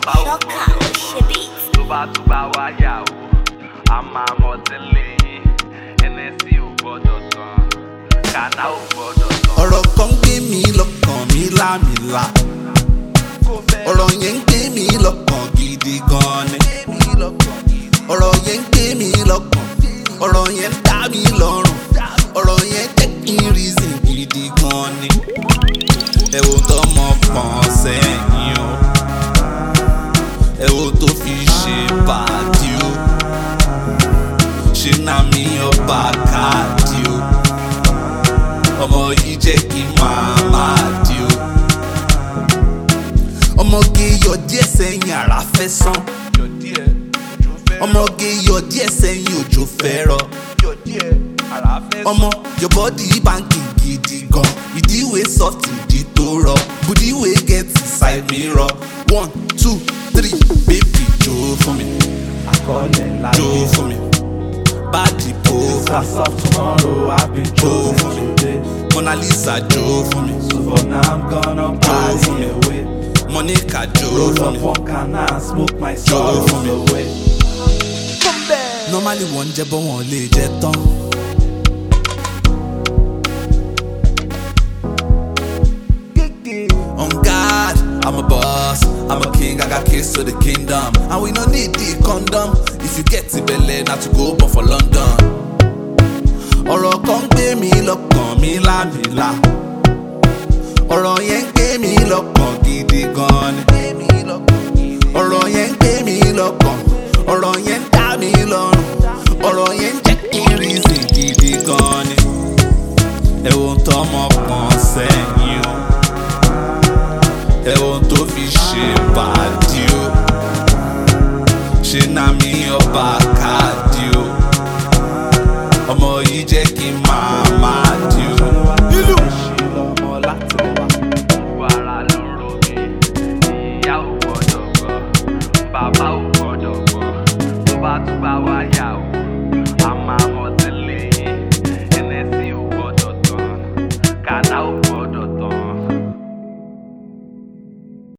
bá ò gbọ́dọ̀ sàn tó bá tún bá wá yà ó a máa mọ̀ tẹ́lẹ̀ yín nsc ò gbọ́dọ̀ tán kàná ò gbọ́dọ̀ tán. ọ̀rọ̀ kan gbé mi lọ́kàn mi lámìlá ọ̀rọ̀ yẹn ń gbé mi lọ́kàn gidi gan ni ọ̀rọ̀ yẹn ń gbé mi lọ́kàn ọ̀rọ̀ yẹn ń dá mi lọ́rùn ọ̀rọ̀ yẹn jẹ́ kí n reason gidi gan ni ẹ wo tọmọ pọ̀n sẹ́yìn o ẹ wo tó fi ṣe bàdí o ṣe náà mi ọba káàdì o ọmọ yìí jẹ́ kí máa máa di o. ọmọge yọ díẹ̀ sẹ́yìn àrà fẹ́ sán. ọmọge yọ díẹ̀ sẹ́yìn òjò fẹ́ rọ. ọmọ your body banking gidi gan ìdíwé soft ìdí tó rọ bùdíwé get inside mi rọ one two three baby jó fún mi Àkọọ́lẹ̀ ńlá jó fún mi báàdì bò fún mi As of tomorrow, I've been chosen today. mona lisa jó fún mi So for now, I'm gonna party away. monica jó Roll fún up mi. one can and smoke my Joe for sorrows me. away. normally wọ́n ń jẹ́ bọ́ wọn ò lè jẹ tán. On God, I'm a boss, I'm a king, I got keys to the kingdom. And we no need the condom. If you get it belle, not to go but for London. ọ̀rọ̀ kan ń gbé mi lọ́kàn mi lámìlá. ọ̀rọ̀ yẹn ń gbé mi lọ́kàn gidi gan ni. ọ̀rọ̀ yẹn ń gbé mi lọ́kàn ọ̀rọ̀ yẹn ń dá mi lọ́rùn ọ̀rọ̀ yẹn ń jẹ́ kí n reason gidi gan ni. ẹ wo ń tọ́mọ kan sẹ́yìn o